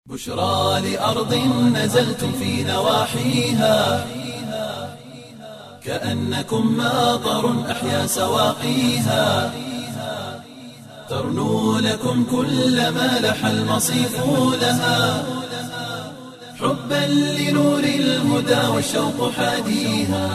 بشرى لأرض نزلتم في نواحيها كأنكم ماطر أحيا سواقيها ترنو لكم كل ما لح المصيف لها حبا لنور الهدى والشوق حاديها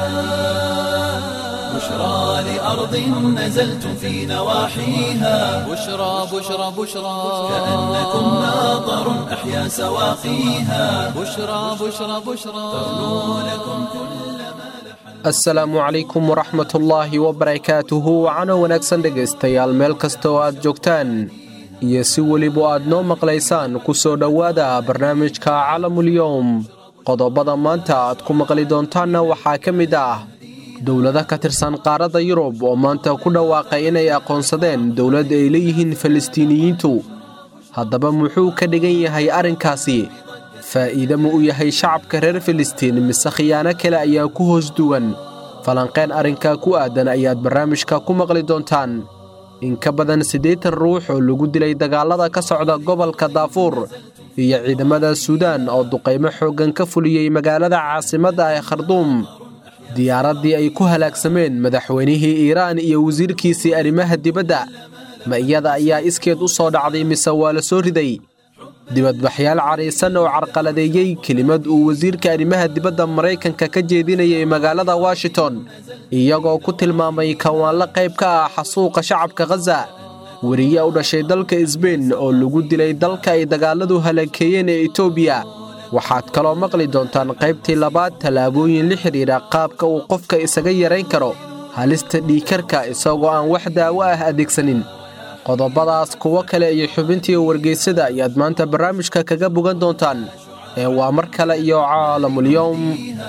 بشرى لأرض نزلتم في نواحيها بشرى بشرى بشرى كأنكم ماطر أحيا سواقيها بشرى بشرى بشرى ترنو لكم كل asalaamu calaykum waraxmatullaahi wabarakaatuhu wacano wanaagsan dhegaystayaal meel kasta oo aad joogtaan iyo si weliba aad noo maqlaysaan ku soo dhowaada barnaamijka calamulyowm qodobada maanta aad ku maqli doontaanna waxaa ka mid ah dowlado ka tirsan qaaradda yurub oo maanta ku dhawaaqay inay aqoonsadeen dowlad ay leeyihiin falastiiniyiintu haddaba muxuu ka dhigan yahay arrinkaasi faa'iide ma u yahay shacabka reer filistiin mise khiyaano kale ayaa ku hoos duwan falanqeen arrinkaa ku aadan ayaad barnaamijka ku maqli doontaan in ka badan siddeetan ruux oo lagu dilay dagaallada ka socda gobolka daafuur iyo ciidamada suudaan oo duqaymo xooggan ka fuliyey magaalada caasimadda ee kharduum diyaaraddii ay ku halaagsameen madaxweynihii iiraan iyo wasiirkiisii arrimaha dibadda ma iyada ayaa iskeed u soo dhacday mise waa la soo riday dibadbaxyaal caraysan oo carqaladeeyey kelimad uu wasiirka arrimaha dibadda maraykanka ka jeedinayay magaalada washington iyagoo ku tilmaamay kawaanlo qayb ka ah xasuuqa shacabka khaza weriye u dhashay dalka isbein oo lagu dilay dalka ay dagaalladu halakeeyeen ee etoobiya waxaad kaloo maqli doontaan qaybtii labaad tallaabooyin la xidhiidha qaabka uu qofka isaga yarayn karo halista dhiikarka isagoo aan wax daawo ah adeegsanin qodobadaas kuwo kale iyo xubintii wargeysada ayaad maanta barnaamijka kaga bogan doontaan ee waa mar kale iyo caalamulyowm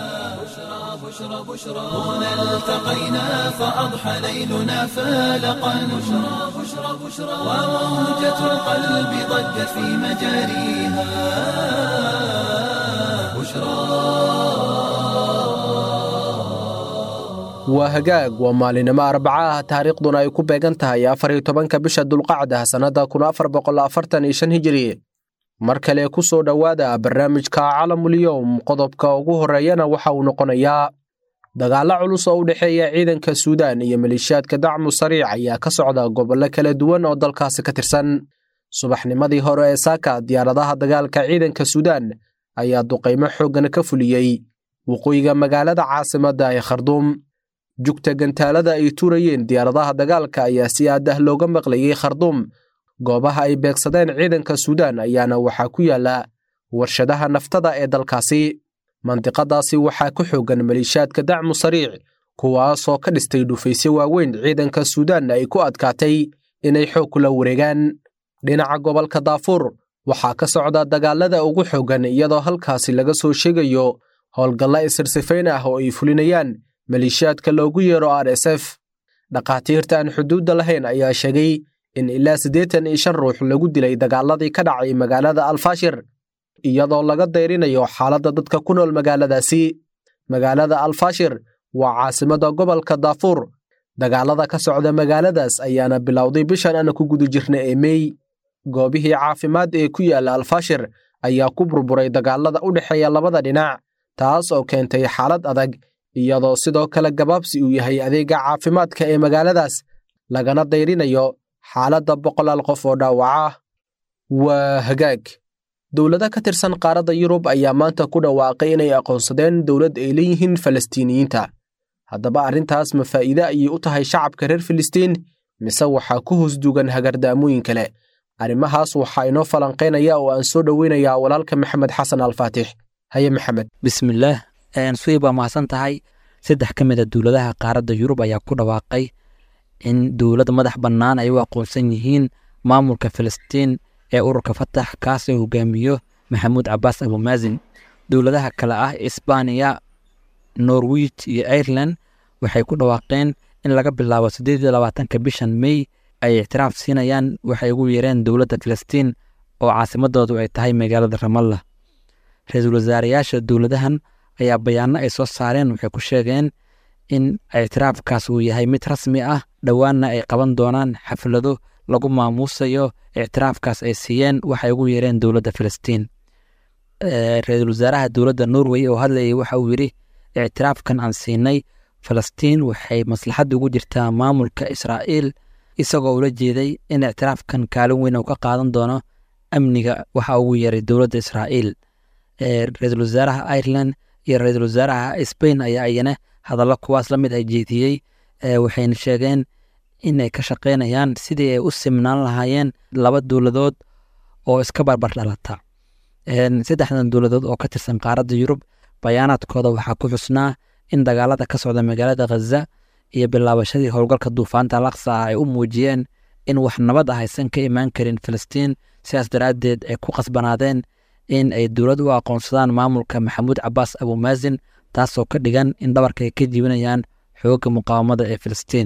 هنا التقينا فأضحى ليلنا فالقا بشرى بشرى بشرى وموجة القلب ضجت في مجاريها waa hagaag waa maalinimo arbaca ah taariikhduna ay ku beegan tahay afar iyo tobanka bisha dulqacda sannadda kun afar boqol afartan iyo shan hijiri mar kale ku soo dhowaada barnaamijka calamulyowm qodobka ugu horreeyana waxa uu noqonayaa dagaallo culus oo u dhexeeya ciidanka suudaan iyo maleeshiyaadka dacmu sariic ayaa ka socda gobollo kala duwan oo dalkaasi ka tirsan subaxnimadii hore ee saaka diyaaradaha dagaalka ciidanka suudaan ayaa duqaymo xooggan ka fuliyey waqooyiga magaalada caasimadda ee kharduum jugta gantaalada ay tuurayeen diyaaradaha dagaalka ayaa si aad ah looga maqlayey kharduum goobaha ay beegsadeen ciidanka suudaan ayaana waxaa ku yaala warshadaha naftada ee dalkaasi mandiqadaasi waxaa ku xoogan maleeshiyaadka dacmu sariic kuwaasoo ka dhistay dhufaysyo waaweyn ciidanka suudaanna ay ku adkaatay inay xoog kula wareegaan dhinaca gobolka daafuur waxaa ka socda dagaalada ugu xoogan iyadoo halkaasi laga soo sheegayo howlgalla isirsifayn ah oo ay fulinayaan maleeshiyaadka loogu yeero r s f dhakhaatiirta aan xuduudda lahayn ayaa sheegay in ilaa siddeetan iyo shan ruux lagu dilay dagaaladii ka dhacay magaalada alfashir iyadoo laga dayrinayo xaaladda dadka ku nool magaaladaasi magaalada alfashir waa caasimadda gobolka daafuur dagaalada ka socda magaaladaas ayaana bilowday bishan aan ku guda jirna ee meey goobihii caafimaad ee ku yaalla alfashir ayaa ku burburay dagaalada u dhexeeya labada dhinac taas oo keentay xaalad adag iyadoo sidoo kale gabaabsi uu yahay adeega caafimaadka ee magaaladaas lagana dayrinayo xaaladda boqolaal qof oo dhaawaca ah waa hagaag dowlado ka tirsan qaaradda yurub ayaa maanta ku dhawaaqay inay aqoonsadeen dowlad ay leeyihiin falastiiniyiinta haddaba arrintaas ma faa'iide ayay u tahay shacabka reer filistiin mise waxaa ku hoosdugan hagardaamooyin kale arrimahaas waxaa inoo falanqaynaya oo aan soo dhoweynayaa walaalka maxamed xasan alfaatix haye maxamed bismillaah suwey baa mahadsan tahay saddex ka mid a dowladaha qaaradda yurub ayaa ku dhawaaqay in dowlad madax bannaan ay u aqoonsan yihiin maamulka filistiin ee ururka fatax kaas oo hogaamiyo maxamuud cabaas abumaasin dowladaha kale ah isbaaniya norwij iyo ireland waxay ku dhawaaqeen in laga bilaabo siddeed iyo labaatanka bishan mey ay ictiraaf siinayaan waxay ugu yeereen dowladda filistiin oo caasimadoodu ay tahay magaalada ramallah ra-iisul wasaarayaasha dowladahan ayaa bayaano ay soo saareen waxay ku sheegeen in ictiraafkaas uu yahay mid rasmi ah dhowaanna ay qaban doonaan xaflado lagu maamuusayo ictiraafkaas ay siiyeen waxay ugu yeereen dowladda filistiin ra-iisul wasaaraha dowladda norway oo hadlayay waxa uu yidhi ictiraafkan aan siinay falastiin waxay maslaxadda ugu jirtaa maamulka israa'iil isagoo ula jeeday in ictiraafkan kaalin weyn uu ka qaadan doono amniga waxa ugu yeeray dowladda israa'iil ra-iisul wasaaraha ireland iyo ra-iisul wasaaraha spain ayaa iyana hadallo kuwaas la mid ay jeediyey waxayna sheegeen inay ka shaqeynayaan sidii ay u simnaan lahaayeen laba dowladood oo iska barbar dhalata saddexdan dowladood oo ka tirsan qaaradda yurub bayaanaadkooda waxaa ku xusnaa in dagaalada ka socda magaalada khaza iyo bilaabashadii howlgalka duufaanta alaqsa ah ay u muujiyeen in wax nabad ah aysan ka imaan karin falastiin sidaas daraaddeed ay ku qasbanaadeen in ay dowlad u aqoonsadaan maamulka maxamuud cabaas abumaasin taasoo ka dhigan in dhabarka ay ka jibinayaan xoogga muqaawamada ee filistiin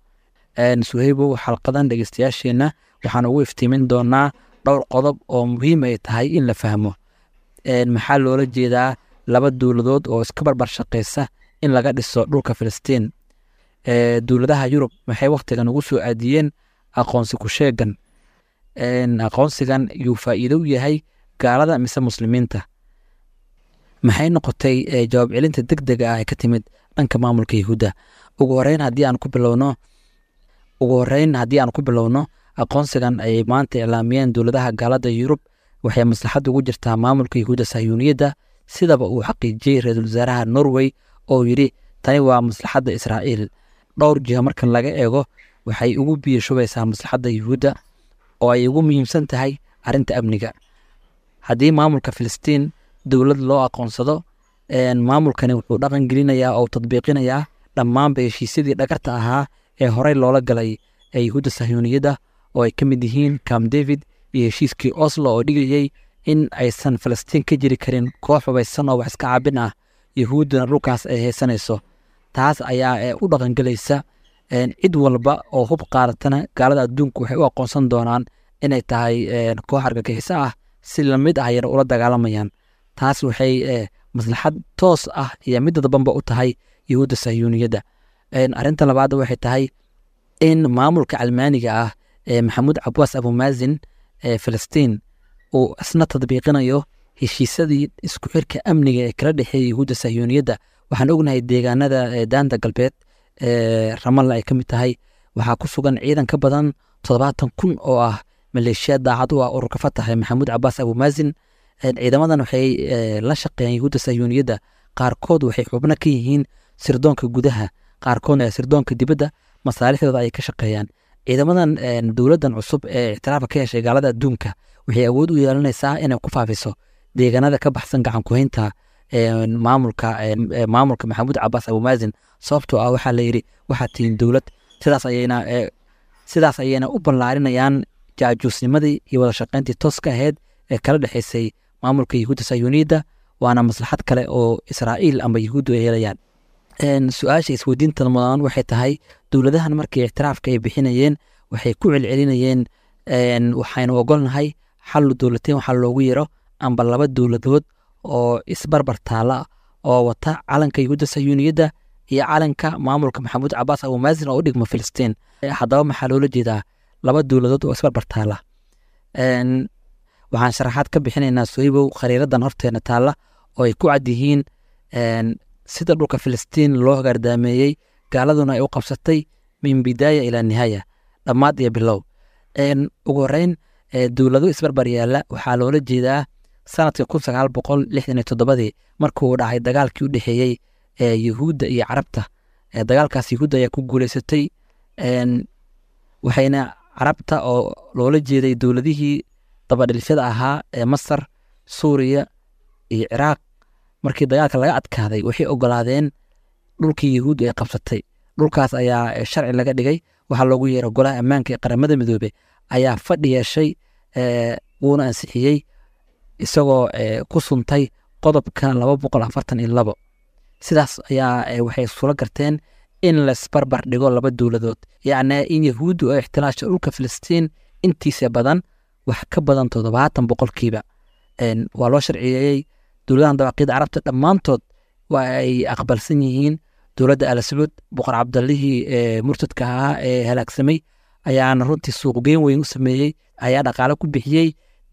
suheybow xalqadan dhegeystayaasheenna waxaan ugu iftiimin doonaa dhowr qodob oo muhiim ay tahay in la fahmo maxaa loola jeedaa laba dowladood oo iska barbar shaqeysa in laga dhiso dhulka filistiin dowladaha yurub maxay wakhtigan ugu soo aadiyeen aqoonsi ku sheegan aqoonsigan yuu faa'iido u yahay gaalada mise muslimiinta maxay noqotay jawaab celinta deg dega ah ee ka timid dhanka maamulka yahuudda ugu horeyn haddii aan ku bilowno ugu horeyn haddii aan ku bilowno aqoonsigan ay maanta iclaamiyeen dowladaha gaalada yurub waxay maslaxad ugu jirtaa maamulka yahuudda sahyuuniyadda sidaba uu xaqiijiyey ra-iisul wasaaraha norway oo yidhi tani waa maslaxadda israa'iil dhowr jiha markan laga eego waxay ugu biyo shubaysaa maslaxadda yuhuudda oo ay ugu muhiimsan tahay arrinta amniga haddii maamulka filistiin dowlad loo aqoonsado maamulkani wuxuu dhaqan gelinayaa oo tadbiiqinayaa dhammaanba heshiisyadii dhagarta ahaa ee horey loola galay ee yuhuudda sahyuuniyadda oo ay ka mid yihiin cam david iyo heshiiskii oslo oo dhigayey in aysan falastiin ka jiri karin koox hubaysan oo wax iska caabin ah yuhuudduna dhulkaas ay haysanayso taas ayaa u dhaqangelaysa cid walba oo hub qaadatana gaalada adduunku waxay u aqoonsan doonaan inay tahay koox argagixiso ah si lamid ah ayana ula dagaalamayaan taas waxay maslaxad toos ah iyo midda dabanba u tahay yuhuudda sahyuuniyadda arrinta labaad waxay tahay in maamulka calmaaniga ah ee maxamuud cabaas abumaasin ee filistiin uu isna tadbiiqinayo heshiisadii isku xirka amniga ee kala dhexeeya yuhuudda sahyuuniyadda waxaan ognahay deegaanada daanta galbeed ee ramalla ay ka mid tahay waxaa ku sugan ciidan ka badan toddobaatan kun oo ah maleeshiya daacad u ah ururka fatax ee maxamuud cabaas abumaasin ciidamadan waxay la shaqeeyaan yuhuudda sahyuuniyadda qaarkood waxay xubno ka yihiin sirdoonka gudaha qaarkoodna ee sirdoonka dibadda masaalixdooda ayay ka shaqeeyaan ciidamadan dowladdan cusub ee ictiraafka ka heshay gaalada adduunka waxay awood u yeelanaysaa inay ku faafiso deegaanada ka baxsan gacan kuhaynta maamulka maamulka maxamuud cabaas abumaasin sababtoo ah waxaa la yidhi waxaad tihiin dowlad sidaas ayayna sidaas ayayna u ballaarinayaan jaajuusnimadii iyo wada shaqayntii tooska ahayd ee kala dhexaysay maamulka yuhuudda sayuuniyadda waana maslaxad kale oo israa'iil ama yuhuuddu ay helayaan su-aasha isweydiinta mudan waxay tahay dowladahan markii ictiraafka ay bixinayeen waxay ku celcelinayeen waxaynu ogolnahay xallu dowlateen waxaa loogu yero amba laba dowladood oo isbarbar taala oo wata calanka yuhuudda sayuuniyadda iyo calanka maamulka maxamuud cabaas abumaasin oo u dhigma filistiin haddaba maxaa loola jeedaa laba dowladood oo isbarbar taala waxaan sharaxaad ka bixinaynaa sohibow khariiradan horteena taalla oo ay ku cad yihiin sida dhulka filistiin loo hagaardaameeyey gaaladuna ay u qabsatay min bidaaya ilaa nihaaya dhammaad iyo bilow ugu horeyn dowlado isbarbar yaalla waxaa loola jeedaa sanadka kun sagaal boqol lixdan iyo toddobadii markuu dhacay dagaalkii u dhexeeyey yuhuudda iyo carabta dagaalkaas yuhuudda ayaa ku guuleysatay waxayna carabta oo loola jeeday dowladihii dabadhilfyada ahaa ee masar suuriya iyo ciraaq markii dagaalka laga adkaaday waxay ogolaadeen dhulkii yuhuuddu ay qabsatay dhulkaas ayaa sharci laga dhigay waxaa loogu yeera golaha ammaanka ee qaramada midoobe ayaa fadhi yeeshay wuuna ansixiyey isagoo ku suntay qodobka laba boqol afartan iyo labo sidaas ayaa waxay sula garteen in laisbarbar dhigo laba dowladood yacni in yahuuddu ay ixtilaasha dhulka filistiin intiisa badan wax ka badan toddobaatan boqolkiiba waa loo sharciyeeyey dowladahan dawaaqida carabta dhammaantood waa ay aqbalsan yihiin dowladda al sacuud boqor cabdallihii murtadka ahaa ee halaagsamay ayaana runtii suuqgeyn weyn u sameeyey ayaa dhaqaale ku bixiyey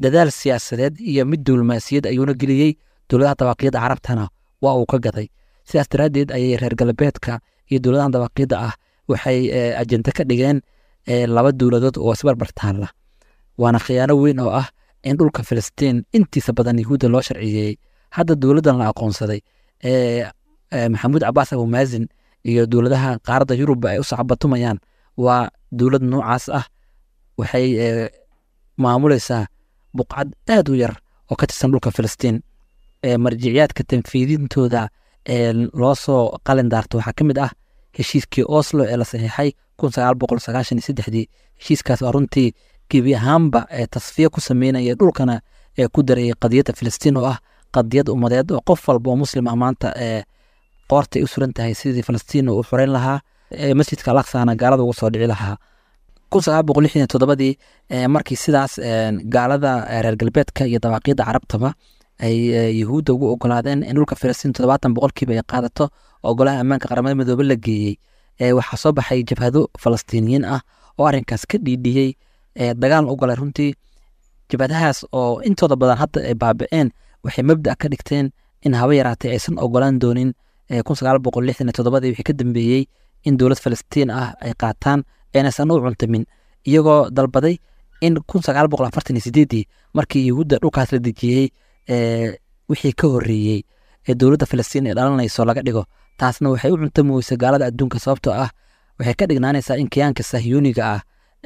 dadaal siyaasadeed iyo mid diblomaasiyad ayuuna geliyey dowladaha dabaqiyadda carabtana waa uu ka gaday sidaas daraaddeed ayay reer galbeedka iyo dowladahan dabaqiyadda ah waxay ajente ka dhigeen laba dowladood oo isbarbar taalla waana khiyaano weyn oo ah in dhulka filistiin intiisa badan yahuudda loo sharciyeeyey hadda dowladdan la aqoonsaday maxamuud cabaas abumaazin iyo dowladaha qaaradda yurubba ay u sacbatumayaan waa dowlad noocaas ah waxay maamuleysaa buqcad aad u yar oo ka tirsan dhulka filistiin marjiciyaadka tanfiidintooda loo soo qalin daarto waxaa ka mid ah heshiiskii oslo ee la saxiixay kun sagaal boqol sagaashan iyo saddexdii heshiiskaas waa runtii gebi ahaanba ee tasfiya ku sameynaya dhulkana ee ku darayay qadiyadda filistiin oo ah qadiyad ummadeed oo qof walba oo muslim ah maanta ee qoortay u suran tahay sidii filistiin uu xoreyn lahaa masjidka alaksana gaalada uga soo dhici lahaa kun sagaal boqol lixdan iyo toddobadii markii sidaas gaalada reer galbeedka iyo dawaaqiyadda carabtaba ay yahuudda ugu ogolaadeen in dhulka filistiin toddobaatan boqolkiiba ay qaadato oo golaha ammaanka qaramada midoobe la geeyey waxaa soo baxay jabhado falastiiniyiin ah oo arrinkaas ka dhiidhiyey dagaalna u galay runtii jabhadahaas oo intooda badan hadda ay baaba'een waxay mabda ka dhigteen in haba yaraatay aysan ogolaan doonin kun sagaal boqol lixdan iyo toddobadii wixii ka dambeeyey in dowlad falastiin ah ay qaataan aynaysan u cuntamin iyagoo dalbaday in kun sagaal boqol afartan iyo sideedii markii yahuudda dhulkaas la dejiyey wixii ka horreeyey ee dowladda falastiin ay dhalanayso laga dhigo taasna waxay u cuntami weysa gaalada adduunka sababtoo ah waxay ka dhignaanaysaa in kiyaanka sahyuuniga ah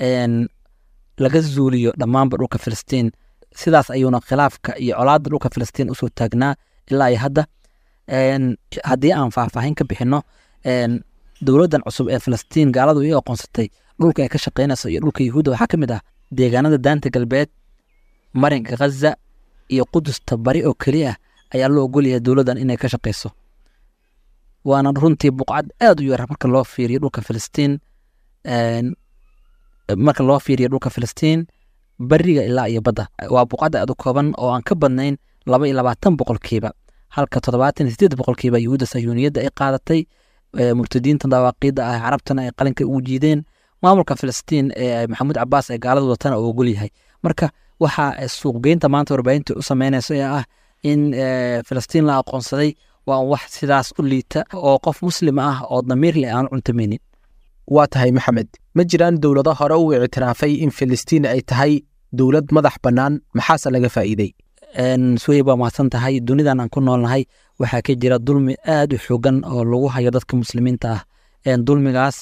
laga zuuliyo dhammaanba dhulka filistiin sidaas ayuuna khilaafka iyo colaadda dhulka filistiin usoo taagnaa ilaa iyo hadda haddii aan faahfaahin ka bixinno dowladdan cusub ee filistiin gaaladu ii aqoonsatay dhulka ay ka shaqeynayso iyo dhulka yahuudda waxaa ka mid ah deegaanada daanta galbeed marinka khaza iyo qudusta bari oo keliya ayaa loo ogolyahay dowladdan inay ka shaqeyso waana runtii buqcad aad u yar marka loo fiiriyo dhulka filistiin marka loo fiiriyo dhulka filistiin bariga ilaa iyo badda waa buqcad aad u kooban oo aan ka badnayn laba iyo labaatan boqolkiiba halka toddobaatan iyo sideed boqolkiiba yahuudda sayuuniyadda ay qaadatay murtadiinta dawaaqiidda ah carabtana ay qalinka ugu jiideen maamulka filistiin ee maxamuud cabaas ee gaalada watana uu ogol yahay marka waxa suuqgeynta maanta warbaahinta u sameynayso ee ah in filistiin la aqoonsaday waa wax sidaas u liita oo qof muslim ah oo damiir leh aan cuntamaynin waa tahay maxamed ma jiraan dowlado hore u ictiraafay in filistiin ay tahay dowlad madax bannaan maxaase laga faa'iidey suwey baa mahadsan tahay dunidan aan ku noolnahay waxaa ka jira dulmi aad u xoogan oo lagu hayo dadka muslimiinta ah dulmigaas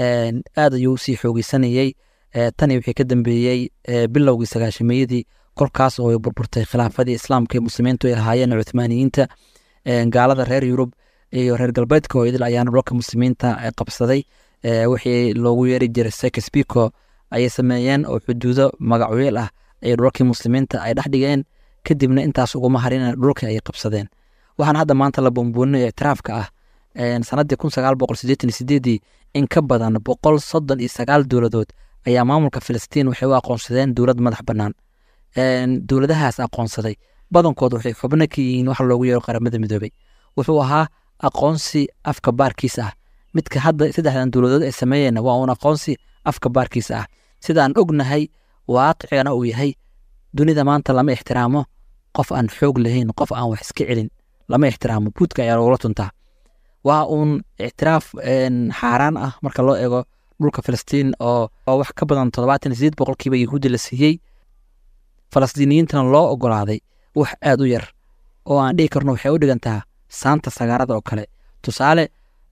aad ayuu usii xoogeysanayey tani wixii ka dambeeyey bilowgii sagaashameeyadii kolkaas oo ay burburtay khilaafadii islaamka ee muslimiintu ay lahaayeen cuthmaaniyiinta gaalada reer yurub iyo reer galbeedka oo idil ayaana dhulka muslimiinta qabsaday wixii loogu yeeri jiray sekesbiko ayay sameeyeen oo xuduudo magacweel ah ay dhulkii muslimiinta ay dhex dhigeen kadibna intaas uguma harin dhulkii ayay qabsadeen waxaan hadda maanta la buunbuuninaya ictiraafka ah sanadii kun sagaal boqol sideetan iyo sideedii in ka badan boqol soddon iyo sagaal dowladood ayaa maamulka filistiin waxay u aqoonsadeen dowlad madax bannaan dowladahaas aqoonsaday badankood waxay xubno ka yihiin waxa loogu yeero qaramada midoobey wuxuu ahaa aqoonsi afka baarkiisa ah midka hadda saddexdan dowladood ay sameeyeen waa uun aqoonsi afka baarkiisa ah sidaan ognahay waaqicana uu yahay dunida maanta lama ixtiraamo qof aan xoog lahayn qof aan wax iska celin lama ixtiraamo buudka ayaa loogula tuntaa waa uun ictiraaf xaaraan ah marka loo eego dhulka filistiin oo wax ka badan toddobaatan iyo sideed boqolkiiba yahuudda la siiyey falastiiniyiintana loo ogolaaday wax aad u yar oo aan dhihi karno waxay u dhigantaa saanta sagaarada oo kale tusaale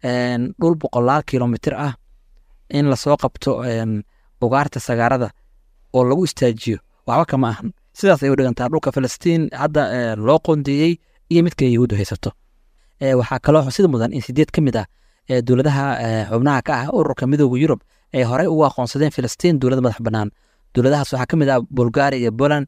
dhul boqolaal kilomitir ah in lasoo qabto ugaarta sagaarada oo lagu istaajiyo waxba kama ahan sidaas ay u dhigantaa dhulka filistiin hadda loo qoondeeyey iyo midka yahuuddu haysato waxaa kaloo xusid mudan in sideed ka mid ah dowladaha xubnaha ka ah ururka midooda yurub ay horey ugu aqoonsadeen filistiin dowlad madax bannaan dowladahaas waxaa ka mid ah bulgaria iyo poland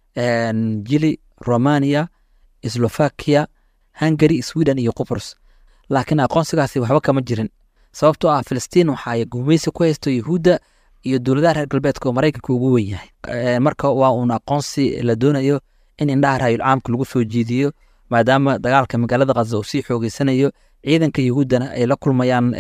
jili romania slovakia hungary sweden iyo qubrus laakiin aqoonsigaasi waxba kama jirin sababtoo ah filistiin waxaay gumaysi ku haysto yahuudda iyo dowladaha reer galbeedka oo maraykanka ugu wen yahay marka waa uun aqoonsi la doonayo in indhaha raayul caamka lagu soo jiidiyo maadaama dagaalka magaalada khaza uu sii xoogeysanayo ciidanka yahuuddana ay la kulmayaan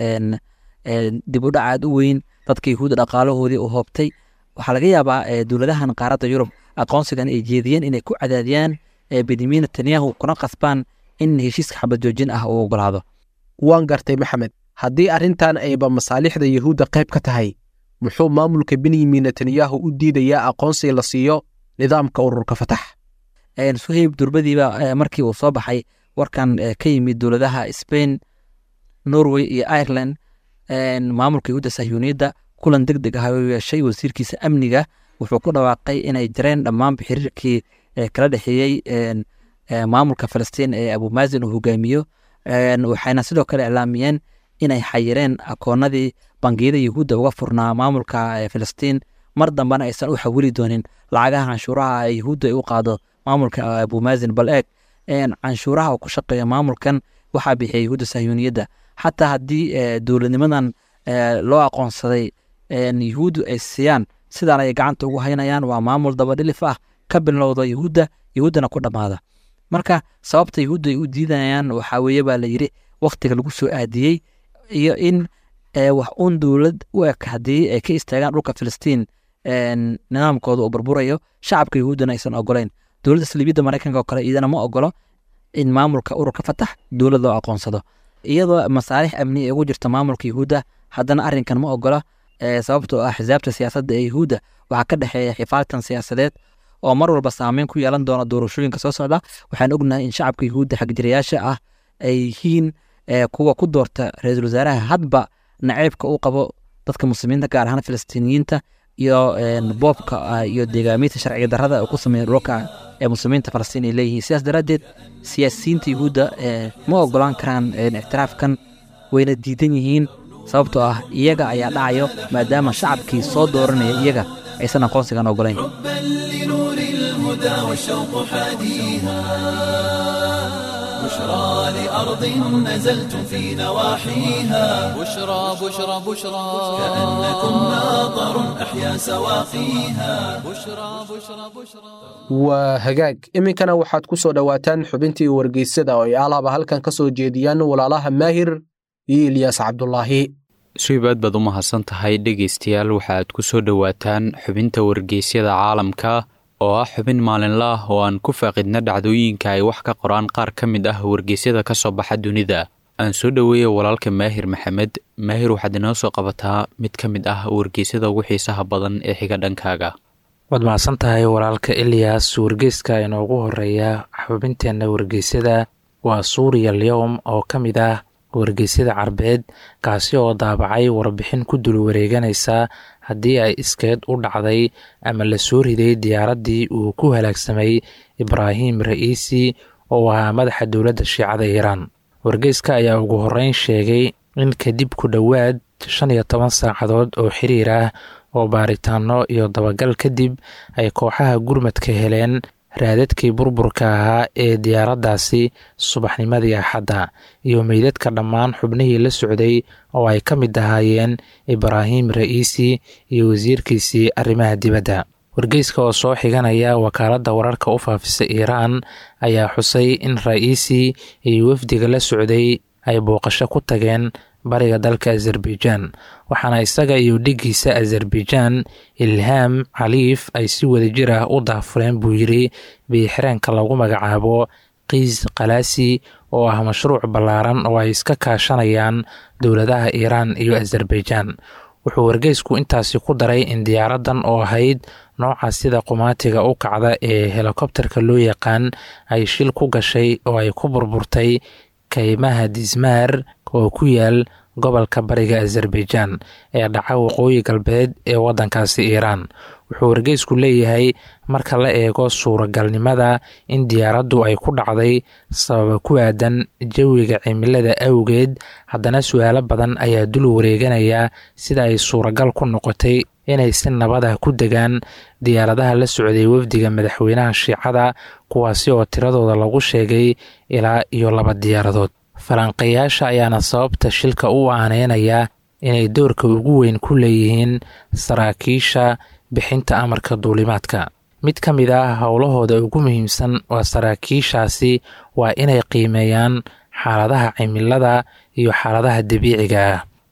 dib u dhac aad u weyn dadka yahuudda dhaqaalahoodii u hoobtay waxaa laga yaabaa dowladahan qaaradda yurub aqoonsigan ay jeediyeen inay ku cadaadiyaan benyamin netanyahu kuna qasbaan in heshiiska xabad joojin ah uu ogolaado waan gartay maxamed haddii arrintan ayba masaalixda yuhuudda qayb ka tahay muxuu maamulka benyamin netanyahu u diidayaa aqoonsi la siiyo nidaamka ururka fatax suhayb durbadiiba markii uu soo baxay warkan ka yimid dowladaha spain norway iyo ireland maamulka yuhuudda sahyuuniyadda kulan deg deg ah oo yeeshay wasiirkiisa amniga wuxuu ku dhawaaqay inay jareen dhammaanba xiriirkii kala dhexeeyey maamulka falastiin ee abumazin uu hogaamiyo waxayna sidoo kale iclaamiyeen inay xayireen akoonadii bangiyada yuhuudda uga furnaa maamulka filistiin mar dambena aysan u xawili doonin lacagaha canshuuraha yuhuudda ay u qaado maamulka abumazin bal eeg canshuuraha uu ku shaqeeya maamulkan waxaa bixiya yuhuudda sahyuuniyadda xataa haddii dowladnimadan loo aqoonsaday yuhuuddu ay siiyaan sidaan ay gacanta ugu haynayaan waa maamul dabadhilif ah ka bilowda yuhuudda yuhuuddana ku dhammaada marka sababta yuhuudda ay u diidayaan waxaa weeye baa la yidhi waktiga lagu soo aadiyey iyo in wax uun dowlad u eg haddii ay ka istaagaan dhulka filistiin nidaamkooda uu burburayo shacabka yuhuuddana aysan ogolayn dowladda saliibiyadda maraykanka oo kale iyadana ma ogolo in maamulka ururka fatax dowlad loo aqoonsado iyadoo masaalix amni ay ugu jirta maamulka yuhuudda haddana arrinkan ma ogola sababtoo ah xisaabta siyaasadda ee yuhuudda waxaa ka dhexeeya xifaaltan siyaasadeed oo mar walba saameyn ku yeelan doona doorashooyinka soo socda waxaan ognahay in shacabka yuhuudda xagjirayaasha ah ay yihiin kuwa ku doorta ra-iisul wasaaraha hadba naceybka uu qabo dadka muslimiinta gaar ahaan filistiiniyiinta iyo boobka iyo deegaamiinta sharciga darrada ku sameeya dhulka ee muslimiinta falastiin ay leeyihiin sidaas daraaddeed siyaasiyiinta yuhuudda ma ogolaan karaan ictiraafkan wayna diidan yihiin sababtoo ah iyaga ayaa dhacayo maadaama shacabkii soo dooranaya iyaga aysan aqoonsigan ogolayn لنور الهدى والشوق حاديها بشرى لأرض نزلتم في نواحيها بشرى بشرى بشرى كأنكم ماطر أحيا سواقيها بشرى بشرى بشرى waa hagaag iminkana waxaad ku soo dhowaataan xubintii wargeysada oo ay alaaba halkan ka soo jeediyaan walaalaha maahir iyo ilyaas cabdulaahi suib aad baad u mahadsan tahay dhegaystayaal waxaad ku soo dhowaataan xubinta wargeysyada caalamka oo ah xubin maalinla ah oo aan ku faaqidna dhacdooyinka ay wax ka qoraan qaar ka mid ah wargeysyada ka soo baxa dunida aan soo dhoweeya walaalka maahir maxamed maahir waxaad inoo soo qabataa mid ka mid ah wargeysyada ugu xiisaha badan ee xiga dhankaaga waad mahadsan tahay walaalka eliyas wargeyska inoogu horeeya xubinteenna wargeysyada waa suuriya lyowm oo ka mid ah wargeysyada carbeed kaasi oo daabacay warbixin ku dul wareeganaysa haddii ay iskeed u dhacday ama la soo riday diyaaraddii uu ku halaagsamay ibraahim ra'iisi oo ahaa madaxa dowladda shiicada iiraan wargeyska ayaa ugu horreyn sheegay in kadib ku dhowaad shan iyo toban saacadood oo xiriir ah oo baaritaano iyo dabagal kadib ay kooxaha gurmadka heleen raadadkii burburka ahaa ee diyaaraddaasi subaxnimadii axadda iyo meydadka dhammaan xubnihii la socday oo ay ka mid ahaayeen ibraahim ra'iisi iyo wasiirkiisii arrimaha dibadda wargeyska oo soo xiganaya wakaaladda wararka u faafisa iiraan ayaa xusay in ra'iisi iyo wafdiga la socday ay booqasho ku tageen bariga dalka azerbaijaan waxaana isaga iyo dhiggiisa azerbaijaan ilhaam caliif ay si wadajir ah u daafureen buu yidri biixireenka lagu magacaabo kiis khalaasi oo ah mashruuc ballaaran oo ay iska kaashanayaan dowladaha iiraan iyo azerbaijaan wuxuu wargeysku intaasi ku daray in diyaaraddan oo ahayd nooca sida qumaatiga u kacda ee helikobterka loo yaqaan ay shil ku gashay oo ay ku burburtay kaymaha dismaar oo ku yaal gobolka bariga azerbaijaan ee dhaca waqooyi galbeed ee waddankaasi iiraan wuxuu wargeysku leeyahay marka la eego suuragalnimada in diyaaraddu ay ku dhacday sababa ku aadan jawiga cimilada awgeed haddana su-aalo badan ayaa dul wareeganaya sida ay suuragal ku noqotay inay si nabada ku degaan diyaaradaha la socday wafdiga madaxweynaha shiicada kuwaasi oo tiradooda lagu sheegay ilaa iyo laba diyaaradood falanqeeyaasha ayaana sababta shilka u aaneynaya inay doorka ugu weyn ku leeyihiin saraakiisha bixinta amarka duulimaadka mid ka mid ah howlahooda ugu muhiimsan waa saraakiishaasi waa inay qiimeeyaan xaaladaha cimilada iyo xaaladaha dabiiciga ah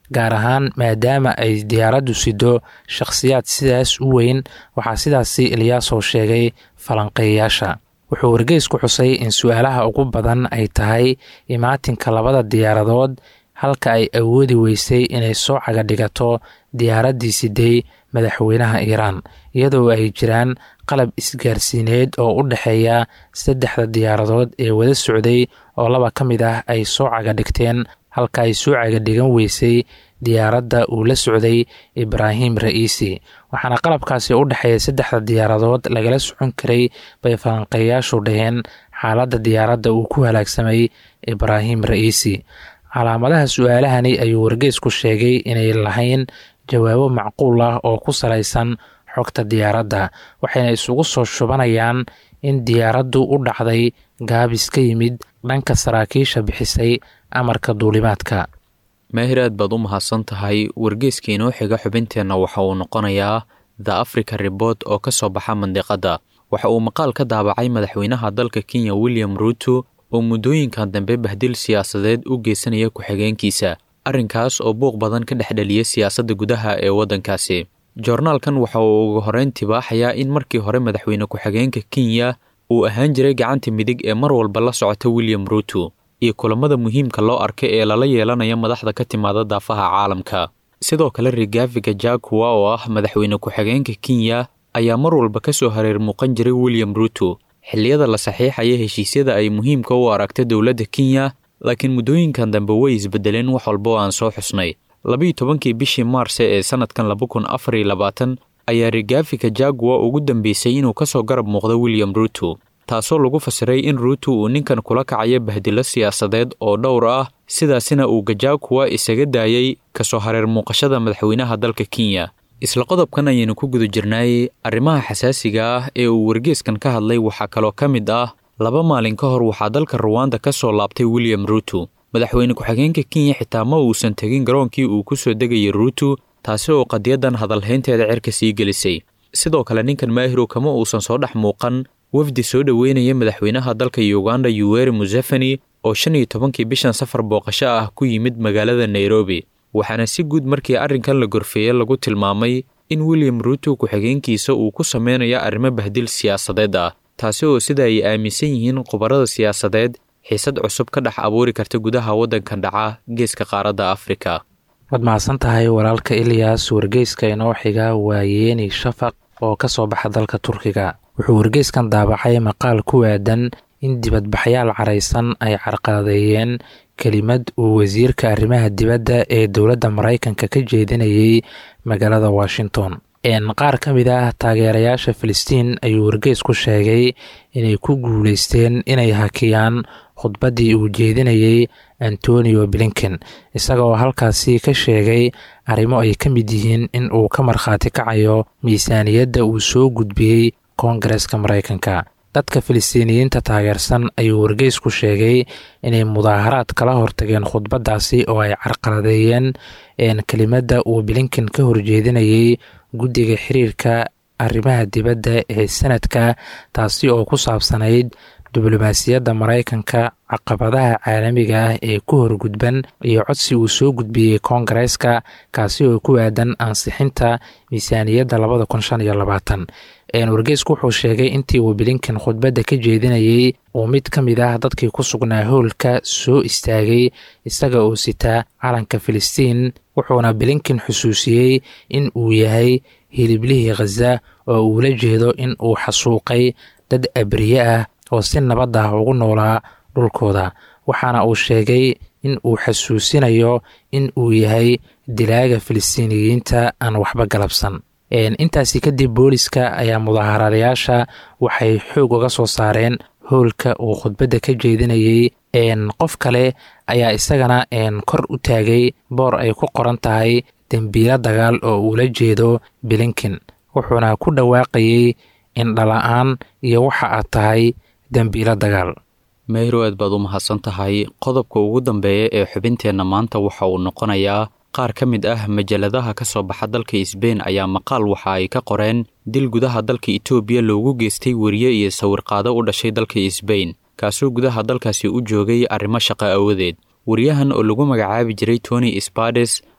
gaar ahaan maadaama ay diyaaraddu sido shakhsiyaad sidaas u weyn waxaa sidaasi ilyaasow sheegay falanqeeyayaasha wuxuu wargeysku xusay in su-aalaha ugu badan ay tahay imaatinka labada diyaaradood halka ay awoodi weysay inay soo caga dhigato diyaaraddii siday madaxweynaha iiraan iyadoo ay jiraan qalab isgaarsiineed oo u dhexeeya saddexda diyaaradood ee wada socday oo laba ka mid ah ay soo caga dhigteen halka ay soo caga dhigan weysay diyaaradda uu la socday ibraahim ra'iisi waxaana qalabkaasi u dhexeeya saddexda diyaaradood lagala socon karay bay falanqeeyaashu dhaheen xaaladda diyaaradda uu ku halaagsamay ibraahim ra'iisi calaamadaha su-aalahani ayuu wargeysku sheegay inay lahayn jawaabo macquul ah oo ku salaysan xogta diyaaradda waxayna isugu soo shubanayaan in diyaaraddu u dhacday gaabis ka yimid dhanka saraakiisha bixisay amarka duulimaadka maahir aad baad u mahadsan tahay wargeeska inoo xiga xubinteenna waxa uu noqonayaa the africa rebort oo ka soo baxa mandiqadda waxa uu maqaal ka daabacay madaxweynaha dalka kenya william ruuto oo muddooyinkan dambe bahdil siyaasadeed u geysanaya ku-xigeenkiisa arrinkaas oo buuq badan ka dhex dhaliya siyaasadda gudaha ee waddankaasi joornaalkan waxa uu ugu horreyn tibaaxayaa in markii hore madaxweyne ku-xigeenka kenya uu ahaan jiray gacanta midig ee mar walba la socota william ruuto iyo kulamada muhiimka loo arkay ee lala yeelanaya madaxda ka timaada daafaha caalamka sidoo kale rigafiga jakuwa oo ah madaxweyne ku-xigeenka kenya ayaa mar walba ka soo hareer muuqan jiray william ruuto xilliyada la saxiixaya heshiisyada ay muhiimka u aragta dowladda kenya laakiin muddooyinkan dambe way isbedeleen wax walba oo aan soo xusnay labiiyo tobankii bishii maarse ee sannadkan laba kun afar iyo labaatan ayaa rigafika jaguwa ugu dambeysay inuu ka soo garab muuqdo william ruuto taasoo lagu fasiray in ruuto uu ninkan kula kacayo bahdilo siyaasadeed oo dhowr ah sidaasina uu gajakuwa isaga daayey kasoo hareer muuqashada madaxweynaha dalka kenya isla qodobkan ayaynu ku guda jirnaayey arrimaha xasaasiga ah ee uu wargeeskan ka hadlay waxaa kaloo ka mid ah laba maalin ka hor waxaa dalka ruwanda ka soo laabtay william ruuto madaxweyne ku-xigeenka kenya xitaa ma uusan tegin garoonkii uu ku soo degayay ruuto taasi oo qadiyadan hadalhaynteeda cirka sii gelisay sidoo kale ninkan maahirow kama uusan soo dhex muuqan wafdi soo dhoweynaya madaxweynaha dalka uganda yuweri museveni oo shan iyo tobankii bishan safar booqasho ah ku yimid magaalada nairobi waxaana si guud markii arrinkan la gorfeeye lagu tilmaamay in william ruuto ku-xigeenkiisa uu ku sameynaya arrimo bahdil siyaasadeed ah taasi oo sida ay aaminsan yihiin khubarada siyaasadeed xiisad cusub ka dhex abuuri karta gudaha waddankan dhaca geeska qaaradda afrika waad mahadsan tahay walaalka ilyas wargeyska inoo xiga waa yeeni shafaq oo ka soo baxa dalka turkiga wuxuu wargeyskan daabacay maqaal ku aadan in dibadbaxyaal caraysan ay carqaladeeyeen kelimad uu wasiirka arrimaha dibadda ee dowladda maraykanka ka jeedinayay magaalada washington qaar ka mid ah taageerayaasha filistiin ayuu wargeysku sheegay inay ku guuleysteen inay hakiyaan khudbaddii uu jeedinayay antonio blinken isagoo halkaasi ka sheegay arrimo ay ka mid yihiin in uu ka markhaati kacayo miisaaniyadda uu soo gudbiyey koongareska maraykanka dadka filistiiniyiinta taageersan ayuu wargeysku sheegay inay mudaaharaad kala hortageen khudbaddaasi oo ay carqaladeeyeen kelimadda uu blinken ka horjeedinayay guddiga xiriirka arrimaha dibadda ee sanadka taasi oo ku saabsanayd diblomaasiyadda maraykanka caqabadaha caalamiga ah ee ku horgudban iyo codsi uu soo gudbiyey koongareeska kaasi oo ku aadan ansixinta miisaaniyadda labada kun shan iyo labaatan wargeysku wuxuu sheegay intii uu blinken khudbadda ka jeedinayey uu mid ka mid ah dadkii ku sugnaa howlka soo istaagay isaga oo sitaa calanka filistiin wuxuuna blinken xusuusiyey in uu yahay hiliblihii khaza oo uu la jeedo in uu xasuuqay dad abriye ah oo si nabad ah ugu noolaa dhulkooda waxaana uu sheegay in uu xasuusinayo in uu yahay dilaaga filistiiniyiinta aan waxba galabsan intaasi kadib booliska ayaa mudaaharaadayaasha waxay xoog uga soo saareen howlka uu khudbadda ka jeedinayey qof kale ayaa isagana kor u taagay boor ay ku qoran tahay dembiilo dagaal oo uu la jeedo blinken wuxuuna ku dhawaaqayey indhala-aan iyo waxa aad tahay dembiilo dagaal meyro aad baad u mahadsan tahay qodobka ugu dambeeya ee xubinteenna maanta waxa uu noqonayaa qaar ka mid ah majaladaha ka soo baxa dalka isbein ayaa maqaal waxa ay ka qoreen dil gudaha dalka etoobiya loogu geystay weriye iyo sawirqaado u dhashay dalka isbein kaasoo gudaha dalkaasi u joogay arrimo shaqo awadeed weriyahan oo lagu magacaabi jiray tony spades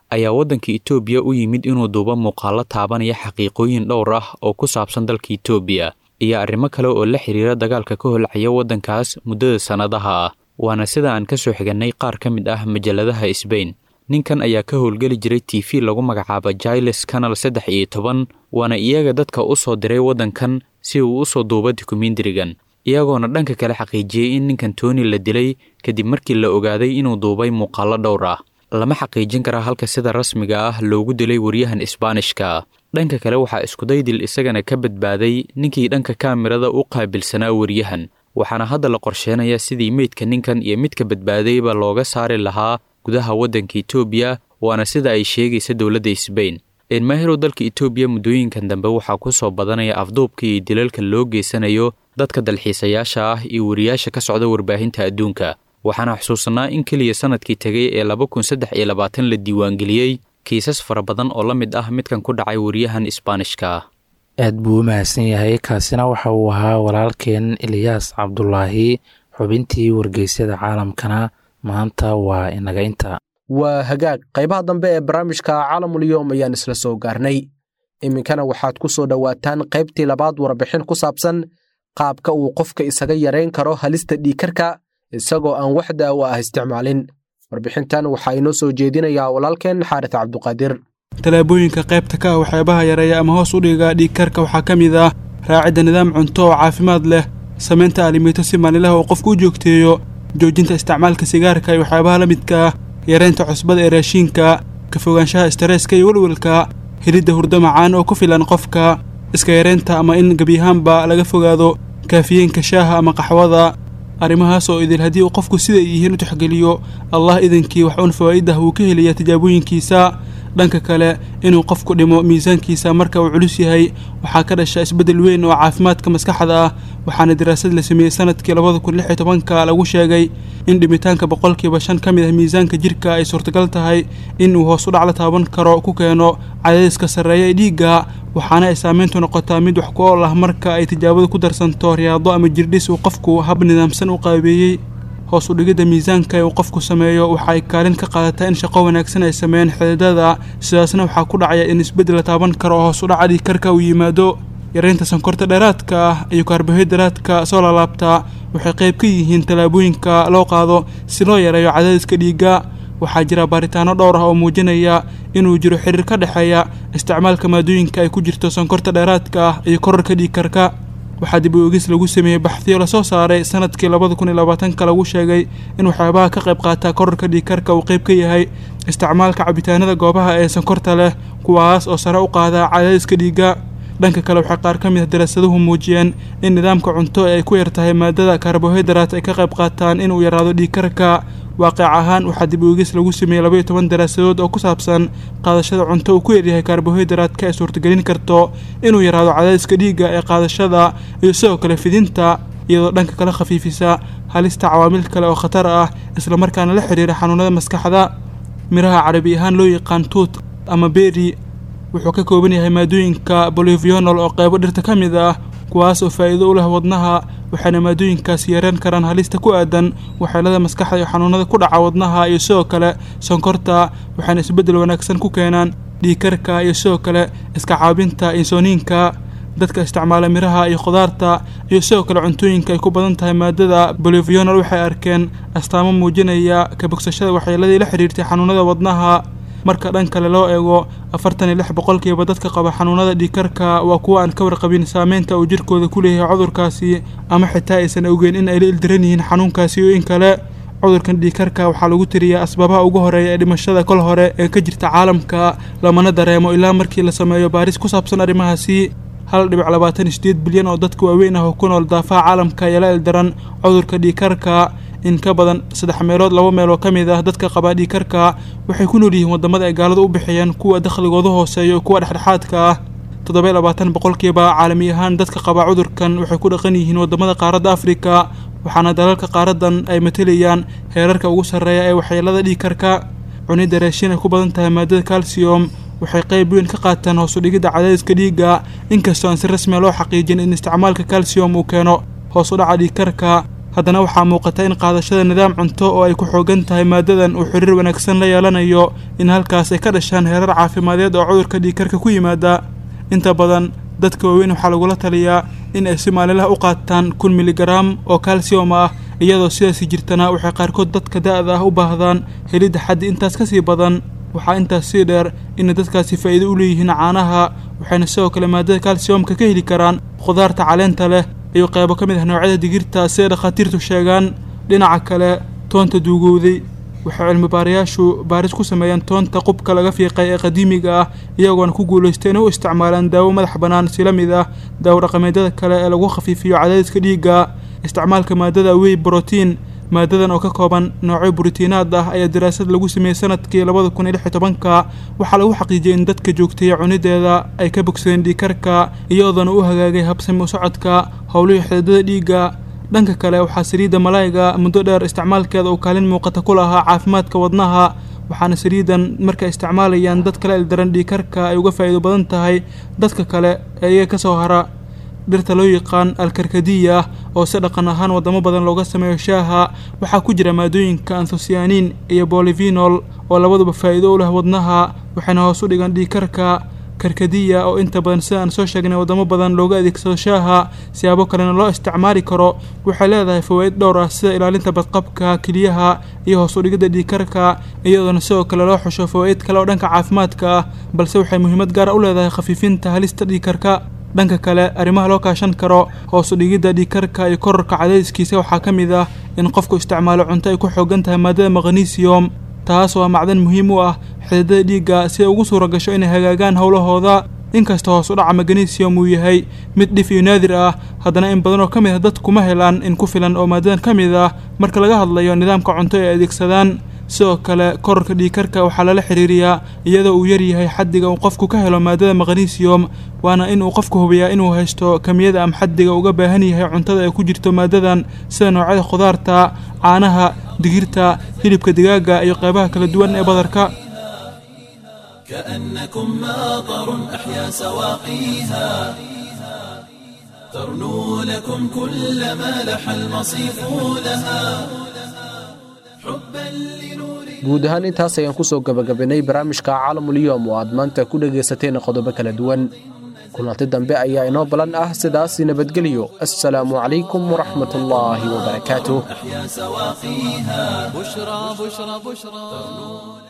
ayaa waddanka itoobiya u yimid inuu duubo muuqaallo taabanaya xaqiiqooyin dhowr ah oo ku saabsan dalka itoobiya iyo arrimo kale oo la xiriira dagaalka ka holcaya waddankaas muddada sannadaha ah waana sida aan ka soo xigannay qaar ka mid ah majalladaha sbain ninkan ayaa ka howlgeli jiray t v lagu magacaaba jailes canal saddex iyo toban waana iyaga dadka u soo diray waddankan si uu u soo duubo dokumentarigan iyagoona dhanka kale xaqiijiyey in ninkan tony la dilay kadib markii la ogaaday inuu duubay muuqaallo dhowr ah lama xaqiijin karaa halka sida rasmiga ah loogu dilay waryahan isbaanishka dhanka kale waxaa iskudaydil isagana ka badbaaday ninkii dhanka kaamirada u qaabilsanaa waryahan waxaana hadda la qorsheenaya sidii meydka ninkan iyo midka badbaadayba looga saari lahaa gudaha waddanka itoobiya waana sida ay sheegaysa dowladda sbain eenmaahirow dalka itoobiya muddooyinkan dambe waxaa ku soo badanaya afduubka iyo dilalka loo geysanayo dadka dalxiisayaasha ah iyo wariyaasha ka socda warbaahinta adduunka waxaana xusuusanaa in keliya sannadkii tegay ee laba kun saddex iyo labaatan la diiwaangeliyey kiisas fara badan oo la mid ah midkan ku dhacay wariyahan isbaanishka aad buu u mahadsan yahay kaasina waxa uu ahaa walaalkeen eliyaas cabdulaahi xubintii wargeysyada caalamkana maanta waa inaga inta waa hagaag qaybaha dambe ee barnaamijka caalamulyoom ayaan isla soo gaarnay iminkana waxaad ku soo dhowaataan qaybtii labaad warbixin ku saabsan qaabka uu qofka isaga yarayn karo halista dhiikarka isagoo aan wax daawo ah isticmaalin warbixintan waxaa inoo soo jeedinayaa walaalkeen xaaris cabduqaadir tallaabooyinka qaybta ka ah waxyaabaha yareeya ama hoos u dhiga dhiigkarka waxaa ka mid ah raacidda nidaam cunto oo caafimaad leh samaynta alimito si maalinlaha uu qofku u joogteeyo joojinta isticmaalka sigaarka iyo waxyaabaha la midka ah yareynta cusbada ee raashiinka ka fogaanshaha istareeska iyo welwelka helidda hurdo macaan oo ku filan qofka iska yareynta ama in gebiyahaanba laga fogaado kaafiyeenka shaaha ama qaxwada arrimahaas oo idil haddii uu qofku siday yihiin u tixgeliyo allah idankii wax uun fawaa'idah wuu ka helayaa tijaabooyinkiisa dhanka kale inuu qofku dhimo miisaankiisa marka uu culus yahay waxaa ka dhasha isbeddel weyn oo caafimaadka maskaxda ah waxaana daraasad la sameeyey sanadkii labada kun lix iyo tobanka lagu sheegay in dhimitaanka boqolkiiba shan ka mid ah miisaanka jirka ay suurtagal tahay in uu hoos u dhac la taaban karo ku keeno cadaadiska sarreeya ee dhiigga waxaana ay saameyntu noqotaa mid wax ku ool ah marka ay tijaabadu ku darsanto riyaado ama jirdhis uu qofku hab nidaamsan u qaabeeyey hoos u dhigidda miisaanka ee uu qofku sameeyo waxa ay kaalin ka qaadataa in shaqo wanaagsan ay sameeyaan xididada sidaasna waxaa ku dhacaya in isbeddel la taaban karo oo hoos u dhaca dhiigkarka uu yimaado yareynta sankorta dheeraadka ah iyo kaarbohaydraadka soo laalaabta waxay qayb ka yihiin tallaabooyinka loo qaado si loo yareeyo cadaadiska dhiigga waxaa jira baaritaano dhowr ah oo muujinaya inuu jiro xiriir ka dhexeeya isticmaalka maadooyinka ay ku jirto sankorta dheeraadka ah iyo korarka dhiigkarka waxaa dib u eegis lagu sameeyey baxdiyo lasoo saaray sanadkii labada kun iyo labaatanka lagu sheegay in waxyaabaha ka qayb qaata korarka dhiigkarka uu qayb ka yahay isticmaalka cabitaanada goobaha ee sankorta leh kuwaas oo sare u qaada cadaadiska dhiigga dhanka kale waxay qaar ka mid ah daraasaduhu muujiyeen in nidaamka cunto ee ay ku yar tahay maadada karbohaydraat ay ka qayb qaataan inuu yaraado dhiigkarka waaqic ahaan waxaa dib u eegis lagu sameeyey labaiyo toban daraasadood oo ku saabsan qaadashada cunto uu ku yaryahay karbohaydraatka ay suurtagelin karto inuu yaraado cadaadiska dhiigga ee qaadashada iyo sidoo kale fidinta iyadoo dhanka kale khafiifisa halista cawaamil kale oo khatar ah islamarkaana la xidhiira xanuunada maskaxda miraha carabi ahaan loo yaqaan tuut ama beri wuxuu ka kooban yahay maadooyinka bolivionol oo qaybo dhirta ka mid ah kuwaas oo faa'iido u leh wadnaha waxayna maadooyinkaasi yareen karaan halista ku aadan waxyeelada maskaxda iyo xanuunada ku dhaca wadnaha iyo sidoo kale sonkorta waxayna isbeddel wanaagsan ku keenaan dhiigkarka iyo sidoo kale iska caabinta insooniinka dadka isticmaala miraha iyo khudaarta iyo sidoo kale cuntooyinka ay ku badan tahay maadada bolivionol waxay arkeen astaamo muujinaya ka bogsashada waxyeeladii la xidhiirtay xanuunada wadnaha marka dhan kale loo eego afartan iyo lix boqolkiiba dadka qaba xanuunada dhiigkarka waa kuwa aan ka warqabin saameynta uu jirkooda ku leeyahay cudurkaasi ama xitaa aysan ogeyn in ay la ildiran yihiin xanuunkaasi iyo in kale cudurkan dhiigkarka waxaa lagu tiriyaa asbaabaha ugu horeeya ee dhimashada kol hore ee ka jirta caalamka lamana dareemo ilaa markii la sameeyo baaris ku saabsan arrimahaasi hal dhibic labaatan iyo sideed bilyan oo dadka waaweyn ah oo ku nool daafaha caalamka ayaa la ildaran cudurka dhiigkarka in ka badan saddex meelood laba meel oo ka mid ah dadka qabaa dhiigkarka waxay ku nool yihiin waddamada ay gaaladu u bixiyeen kuwa dakhligooda hooseeya iyo kuwa dhexdhexaadka ah toddoba labaatan boqolkiiba caalami ahaan dadka qabaa cudurkan waxay ku dhaqan yihiin waddamada qaaradda afrika waxaana dalalka qaaradan ay matelayaan heerarka ugu sarreeya ee waxyeelada dhiigkarka cunidda raashin ay ku badan tahay maadada calcium waxay qayb weyn ka qaataan hoosu dhigidda cadaadiska dhiigga inkastoo aan si rasmiya loo xaqiijin in isticmaalka calcium uu keeno hoos u dhaca dhiigkarka haddana waxaa muuqata in qaadashada nidaam cunto oo ay ku xoogan tahay maadadan uu xiriir wanaagsan la yeelanayo in halkaas ay ka dhashaan heerar caafimadeed oo cudurka dhiigkarka ku yimaada inta badan dadka waaweyn waxaa lagula taliyaa in ay si maalinlaha u qaataan kun miligaraam oo kalsiyom ah iyadoo sidaasi jirtana waxay qaarkood dadka da-da ah u baahdaan helidda xaddi intaas ka sii badan waxaa intaas sii dheer inay dadkaasi faa'iido u leeyihiin caanaha waxayna sidoo kale maadada kalsiyomka ka heli karaan khudaarta caleenta leh iyo qaybo ka mid ah noocyada digirta siday dhakhaatiirtu sheegaan dhinaca kale toonta duugowday waxay cilmibaarayaashu baaris ku sameeyeen toonta qubka laga fiiqay ee qadiimiga ah iyagoona ku guulaystay inay u isticmaalaan daawo madax bannaan si la mid ah daawo dhaqameedyada kale ee lagu khafiifiyo cadaadiska dhiigga isticmaalka maadada wey brotiin maadadan oo ka kooban noocyo borotiinaad ah ayaa daraasad lagu sameeyey sanadkii labada kun iyo lix iyo tobanka waxaa lagu xaqiijiyey in dadka joogtaya cunideeda ay ka bogsadeen dhiigkarka iyadoona u hagaagay habsami u socodka howlihii xididada dhiigga dhanka kale waxaa saliidda malaayiga muddo dheer isticmaalkeeda uu kaalin muuqata ku lahaa caafimaadka wadnaha waxaana saliidan markay isticmaalayaan dad kale ildaran dhiigkarka ay uga faa'iido badan tahay dadka kale ee iyaga ka soo hara dhirta loo yaqaan alkarkadiya oo si dhaqan ahaan wadamo badan looga sameeyo shaaha waxaa ku jira maadooyinka anthocyanin iyo bolivinol oo labaduba faa'iido u leh wadnaha waxayna hoos u dhigaan dhiigkarka karkadiya oo inta badan sida aan soo sheegnay wadamo badan looga adeegsado shaaha siyaabo kalena loo isticmaali karo waxay leedahay fawaa'id dhowr ah sida ilaalinta badqabka keliyaha iyo hoos u dhigidda dhiigkarka iyadoona sidoo kale loo xusho fawaa'id kale oo dhanka caafimaadka ah balse waxay muhiimad gaara u leedahay khafiifinta halista dhiigkarka dhanka kale arrimaha loo kaashan karo hoos u dhigidda dhiigkarka iyo kororka cadaadiskiisa waxaa ka mid ah in qofku isticmaalo cunto ay ku xoogan tahay maadada magnesium taas waa macdan muhiim u ah xididada dhiigga si ay ugu suura gasho inay hagaagaan howlahooda inkasta hoos u dhaca magnesium uu yahay mid dhif iyo naadir ah haddana in badan oo ka mid ah dadkuma helaan in ku filan oo maadadan ka mid ah marka laga hadlayo nidaamka cunto ay adeegsadaan sidoo kale kororka dhiigkarka waxaa lala xiriiriyaa iyadoo uu yaryahay xaddiga uu qofku ka helo maadada magnesium waana in uu qofku hubiyaa inuu haysto kamiyada ama xaddiga uga baahan yahay cuntada ay ku jirto maadadan sida noocyada khudaarta caanaha digirta hilibka digaaga iyo qaybaha kala duwan ee badarka كأنكم ماطر أحيا سواقيها ترنو لكم كل ما لح المصيف لها حبا لنور guud ahaan intaas ayaan ku soo gabagabaynay barnaamijka caalamulyoom oo aad maanta ku dhegaysateen qodobo kala duwan kulanti dambe ayaa inoo balan ah sidaas nabadgelyo assalaamu calaykum waraxmat ullaahi wabarakaatuh أحيا سواقيها بشرى بشرى بشرى